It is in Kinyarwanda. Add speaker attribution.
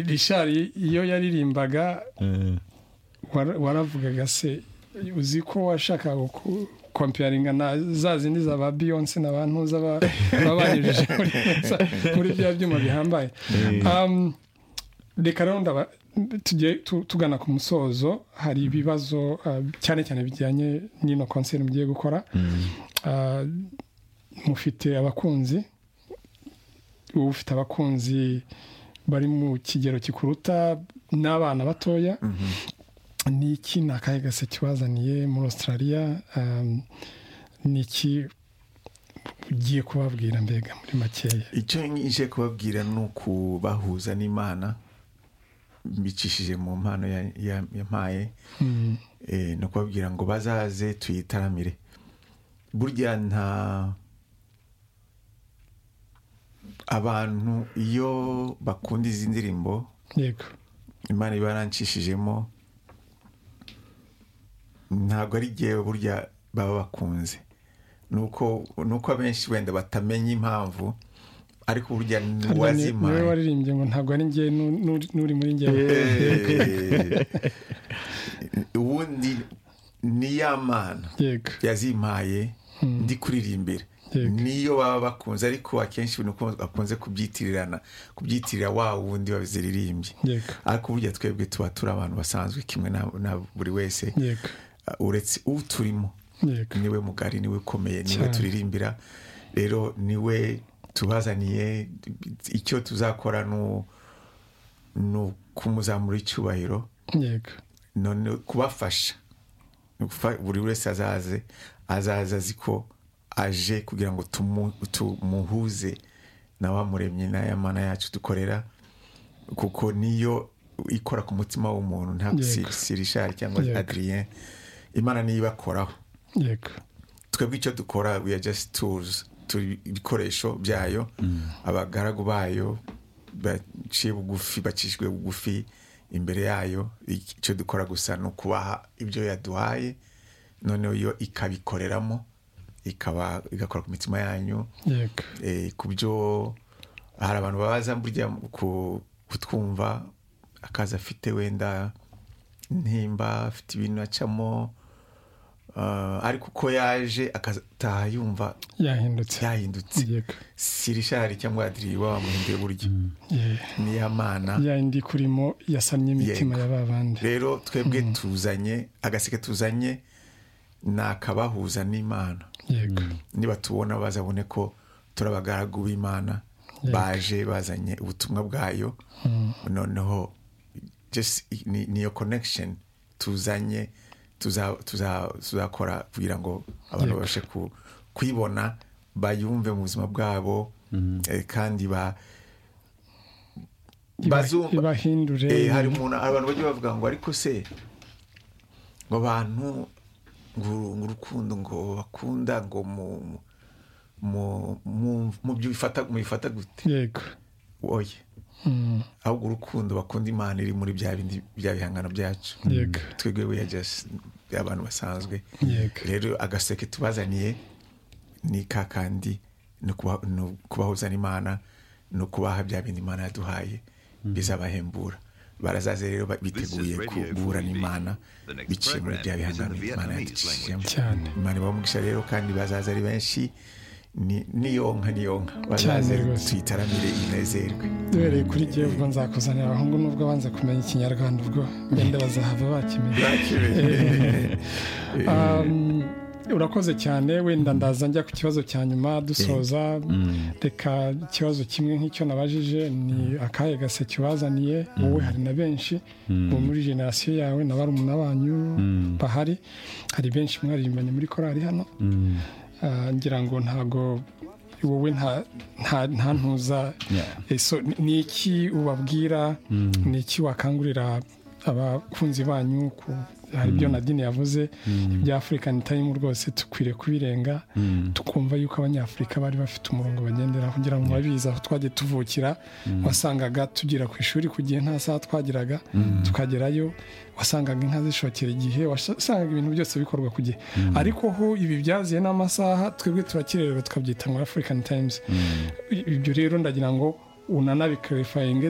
Speaker 1: rishari iyo yaririmbaga waravugaga se uzi ko washakaga kompiyaringa na za zindi za ba beyonce na ba ntuza baba banyujije muri bya byuma bihambaye reka rero tugiye tugana ku musozo hari ibibazo cyane cyane bijyanye n'ino konseri mugiye gukora mufite abakunzi uba ufite abakunzi bari mu kigero gikuruta n'abana batoya ni iki ni akahe gase kibazaniye muri australia ni iki ugiye kubabwira mbega muri makeya
Speaker 2: icyo nje kubabwira ni ukubahuza n'imana mbicishije mu mpano yampaye ni ukubabwira ngo bazaze tuyitaramire burya nta abantu iyo bakunda izi ndirimbo
Speaker 1: yego
Speaker 2: imana iba yarancishijemo ntabwo ari igihe burya baba bakunze ni uko abenshi wenda batamenya impamvu ariko burya
Speaker 1: ntiwazimaye niwe waririmbye ngo ntabwo ari ngewe n'uri muri ngewe
Speaker 2: ubundi ni ya mana yazimpaye ndi kuririmbira niyo baba bakunze ariko akenshi bakunze kubyitirirana kubyitirira wa wundi waziririmbye ariko burya twebwe tuba turi abantu basanzwe kimwe na buri wese uretse uturimo niwe mugari niwe ukomeye niwe turirimbira rero niwe tubazaniye icyo tuzakora ni ukumuzamura icyubahiro none kubafasha buri wese azaze azaza azi ko aje kugira ngo tumuhuze na wa muremyi n'ayamana yacu dukorera kuko niyo ikora ku mutima w'umuntu ntabwo sirishari cyangwa adriyen imana niyo ibakoraho twebwe icyo dukora we are just tools turi ibikoresho byayo abagaragu bayo baciye bugufi bacishijwe bugufi imbere yayo icyo dukora gusa ni ukubaha ibyo yaduhaye noneho yo ikabikoreramo ikaba igakora ku mitima yanyu ku byo hari abantu babaza burya kutwumva akazi afite wenda ntimba afite ibintu acamo ariko uko yaje akataha yumva yahindutse sirishari cyangwa adiriba wamuhinduye buryo niya mana
Speaker 1: yayindi kurimo yasamye imitima ya ba bandi
Speaker 2: rero twebwe tuzanye agaseke tuzanye ni akabahuza n'imana niba tubona bazabone ko turabagaragu b'imana baje bazanye ubutumwa bwayo noneho ni iyo connection tuzanye tuzakora kugira ngo abantu babashe kuyibona bayumve mu buzima bwabo kandi
Speaker 1: ibahindure
Speaker 2: hari umuntu abantu bajya bavuga ngo ariko se ngo abantu ngo urukundo ngo bakunda ngo mu byo bifata gute
Speaker 1: yego
Speaker 2: oye ahubwo urukundo bakunda imana iri muri bya bindi bya bihangano byacu twebwe we abantu basanzwe rero agaseke tubazaniye ni ka kandi ni ukubahuza n'imana ni ukubaha bya bindi imana yaduhaye bizabahembura barazaze rero biteguye kubura n'imana biciye muri bya bihangano imana yadukishijemo imana ibamugisha rero kandi bazaza ari benshi niyonka niyonka bazaze tuyitaramire inezerwe
Speaker 1: duhereye kuri ngewe ubwo nzakuzanira abahungu nubwo banze kumenya ikinyarwanda ubwo benda bazahava bakimenya urakoze cyane wenda ndaza njya ku kibazo cya nyuma dusoza reka ikibazo kimwe nk'icyo nabajije ni akahe gase kibazaniye wowe hari na benshi ubu muri generasiyo yawe na barumuna banyu bahari hari benshi mwaririmbanye muri korari hano ngira ngo ntago wowe nta ntuza ni iki ubabwira ni iki wakangurira abakunzi banyu hari ibyo nadine yavuze ibya afurika tayimu rwose dukwiriye kubirenga tukumva yuko abanyafurika bari bafite umurongo bagenderaho kugira ngo babizi aho twagiye tuvukira wasangaga tugera ku ishuri ku gihe nta saha twageraga tukagerayo wasangaga inka zishokera igihe wasangaga ibintu byose bikorwa ku gihe ariko ho ibi byaziye n'amasaha twebwe turakirererwa tukabyita ngo afurikani tayimuzi ibyo rero ndagira ngo unanabikarifaye duhe